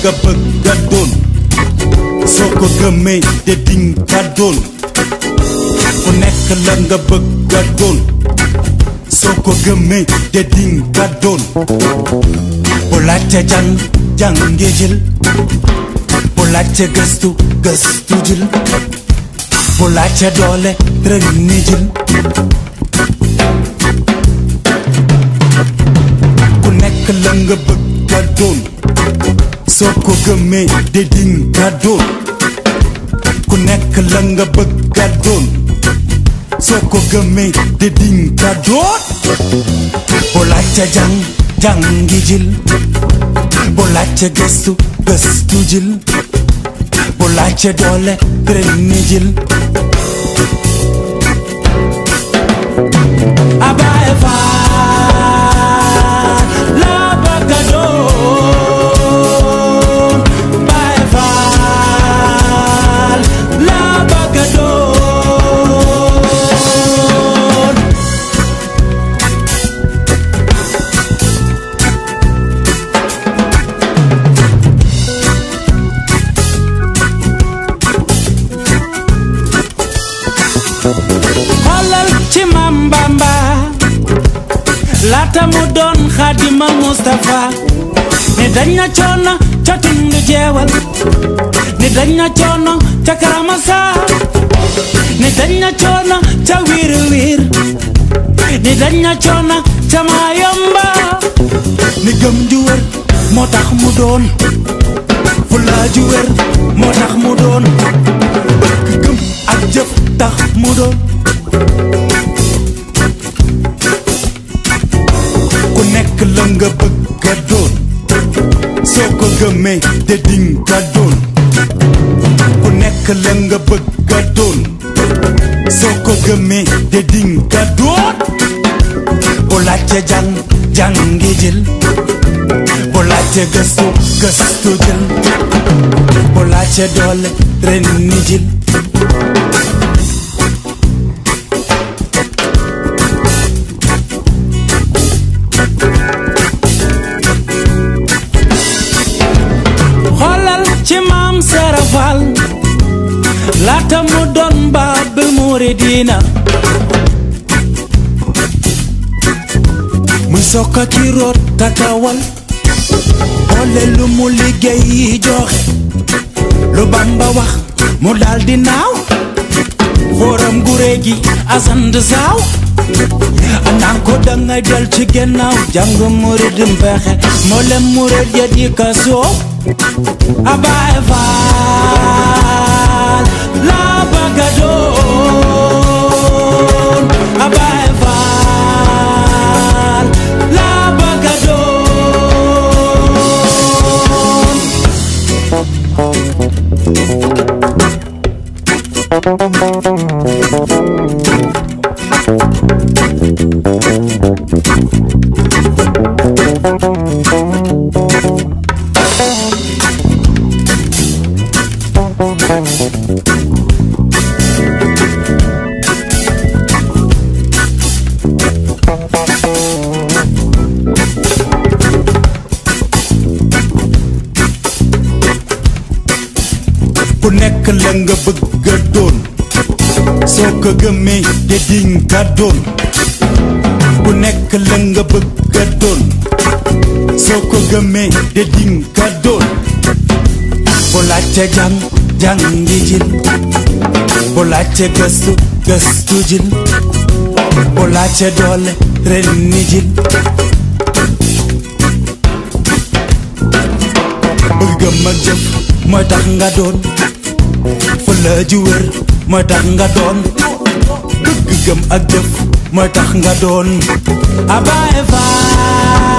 nga bëgg a doon soo ko gëmee de dinga doon ku nekk la nga bëgg a doon soo ko gëmee de dinga doon bu laajte jàng jàngi jil bu laajte gëstu gëstu jil bu laajte doole treni jil ku nekk la nga bëgg a doon soo ko gëmee de dinga doon ku nekk la nga bëgg a doon soo ko gëmee de dinga doon bu laajte jàng jàngi jil bu laajte gëstu gëstu jil bu laajte doole treni jil abaay faal la bëgg a doon baay faal la bëgg a doon xoolal ci Mam Bamba laata mu doon Xaadima Mustafa ni dañ na coono ca tundu jeewal ni dañ na coono ca Karamasa ni dañ na coono ca wiir wiir ni dañ na coono ca Mayomba ni gëm ju wér moo tax mu doon fulla ju wér moo tax mu doon bëgg gëm ak jëf tax mu doon ku nekk la nga bëgg a doon soo ko gëmee de dinga doon ku nekk la nga bëgg a doon soo ko gëmee de dinga doon bu laajte jàng jàngi jël bu laajte gëstu gëstu jël bu laajte doole ren ni jël xoolal ci maam serafal laata mu doon baabul muridina muy sokka ki root takawal boole lu mu liggéey joxe lu bamba wax mu daldi naaw fooram gure gi asand saaw anaan ko dangay del ci gennaaw jàng murid mbeexe moo lem murid ya di ka soow abaay faal la bëgga doon abaay faal la bëgga doon ku nekk la nga bëgg a doon soo ko gëmee de dinga doon ku nekk la nga bëgg a doon soo ko gëmee de dinga doon bu laajte jàng jàngi jil bu laajte gëstu gëstu jil bu laajte doole ren ni jil bëgg gëm ak jëf mooy tax nga doon fulla ju wér mooy tax nga doon bëgg gëm ak jëf mooy tax nga doon abaay faal